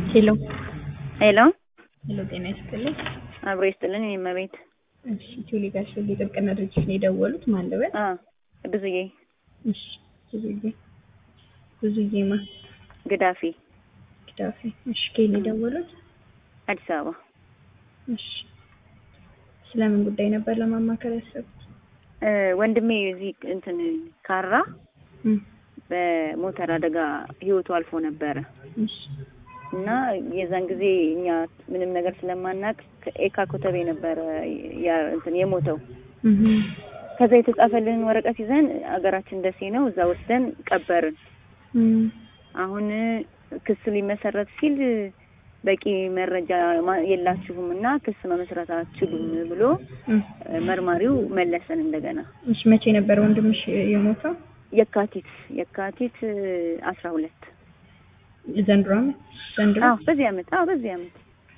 ሄሎ ሄሎ ሄሎ፣ ጤና ይስጥልኝ። አብሮ ይስጥልን። እኔ እመቤት እሺ፣ ቴሌ ጋር ሽል የጥብቅና ድርጅት ነው የደወሉት። ማን ልበል? አ ብዙዬ እሺ፣ ብዙዬ ብዙዬ ማ ግዳፊ ግዳፊ። እሺ፣ ከየት ነው የደወሉት? አዲስ አበባ። እሺ፣ ስለምን ጉዳይ ነበር ለማማከር ያሰቡት? እ ወንድሜ እዚህ እንትን ካራ እም፣ በሞተር አደጋ ህይወቱ አልፎ ነበረ እሺ፣ እና የዛን ጊዜ እኛ ምንም ነገር ስለማናቅ ከኤካ ኮተቤ ነበረ ያ እንትን የሞተው። እም፣ ከዛ የተጻፈልንን ወረቀት ይዘን አገራችን ደሴ ነው እዛ ወስደን ቀበርን። እም፣ አሁን ክስ ሊመሰረት ሲል በቂ መረጃ ማ- የላችሁም እና ክስ መመስረት አትችሉም ብሎ እም። እ መርማሪው መለሰን እንደገና እሺ፣ መቼ ነበር ወንድምሽ የሞተው? የካቲት የካቲት አስራ ሁለት ዘንድሮ ዓመት ዘንድሮ? አዎ በዚህ አመት አዎ በዚህ አመት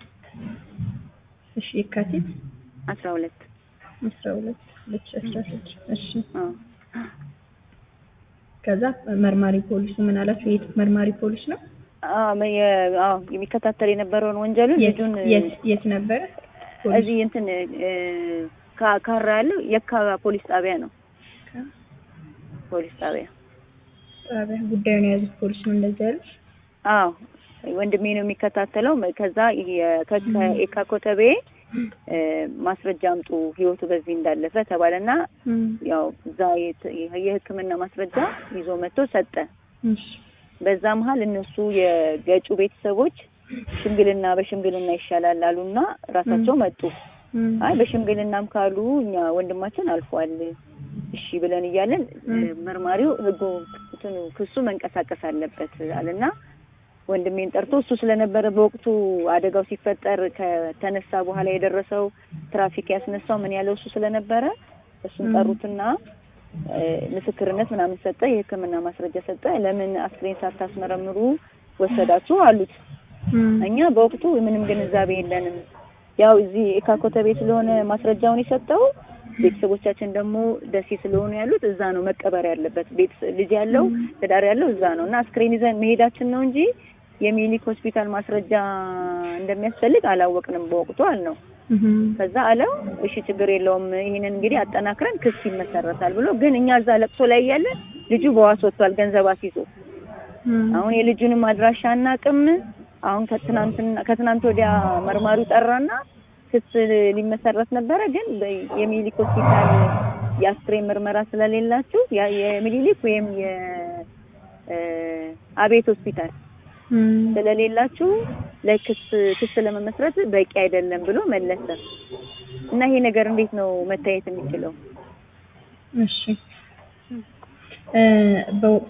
እሺ፣ የካቲት አስራ ሁለት አስራ ሁለት ሁለት ሺህ አስራ ስድስት እሺ አዎ ከዛ መርማሪ ፖሊሱ ምን አላችሁ? የት መርማሪ ፖሊስ ነው? አዎ መ- የ- አዎ የሚከታተል የነበረውን ወንጀሉን የት ልጁን የት የት ነበረ? ፖሊስ እዚህ እንትን እ ካ- ካራ ያለው የካ ፖሊስ ጣቢያ ነው ፖሊስ ጣቢያ ጣቢያ ጉዳዩን የያዙት ፖሊስ ነው እንደዚህ ያሉት? አዎ ወንድሜ ነው የሚከታተለው። ከዛ የ- ከ- ከኤካ ኮተቤ እ ማስረጃ አምጡ ህይወቱ በዚህ እንዳለፈ ተባለና እም፣ ያው እዛ የት- የሕክምና ማስረጃ ይዞ መጥቶ ሰጠ። እሺ በዛ መሀል እነሱ የገጩ ቤተሰቦች ሽምግልና በሽምግልና ይሻላል አሉና ራሳቸው መጡ። እም፣ አይ በሽምግልናም ካሉ እኛ ወንድማችን አልፏል እሺ ብለን እያለን እ መርማሪው ህጉ እንትኑ ክሱ መንቀሳቀስ አለበት አለና ወንድሜን ጠርቶ እሱ ስለነበረ በወቅቱ አደጋው ሲፈጠር ከተነሳ በኋላ የደረሰው ትራፊክ ያስነሳው ምን ያለው እሱ ስለነበረ እሱን ም። ጠሩትና እ ምስክርነት ምናምን ሰጠ፣ የህክምና ማስረጃ ሰጠ። ለምን አስክሬን ሳታስመረምሩ ወሰዳችሁ አሉት። እም፣ እኛ በወቅቱ ምንም ግንዛቤ የለንም። ያው እዚህ ኤካኮተቤ ስለሆነ ማስረጃውን የሰጠው ቤተሰቦቻችን ደግሞ ደሴ ስለሆኑ ያሉት እዛ ነው መቀበር ያለበት። ቤት ልጅ ያለው ትዳር ያለው እዛ ነው እና አስክሬን ይዘን መሄዳችን ነው እንጂ የሚኒክ ሆስፒታል ማስረጃ እንደሚያስፈልግ አላወቅንም በወቅቱ አልነው። እም፣ ከዛ አለው እሺ ችግር የለውም ይሄንን እንግዲህ አጠናክረን ክስ ይመሰረታል ብሎ ግን እኛ እዛ ለቅሶ ላይ እያለን ልጁ በዋስ ወጥቷል ገንዘብ አስይዞ እም፣ አሁን የልጁንም አድራሻ አናውቅም። አሁን ከትናንትና ከትናንት ወዲያ መርማሪው ጠራና ክስ ሊመሰረት ነበረ፣ ግን በ- የሚኒሊክ ሆስፒታል የአስክሬን ምርመራ ስለሌላችሁ ያ- የሚኒሊክ ወይም የአቤት ሆስፒታል እም፣ ስለሌላችሁ ለክስ ክስ ለመመስረት በቂ አይደለም ብሎ መለሰ እና ይሄ ነገር እንዴት ነው መታየት የሚችለው? እሺ እ በወቅቱ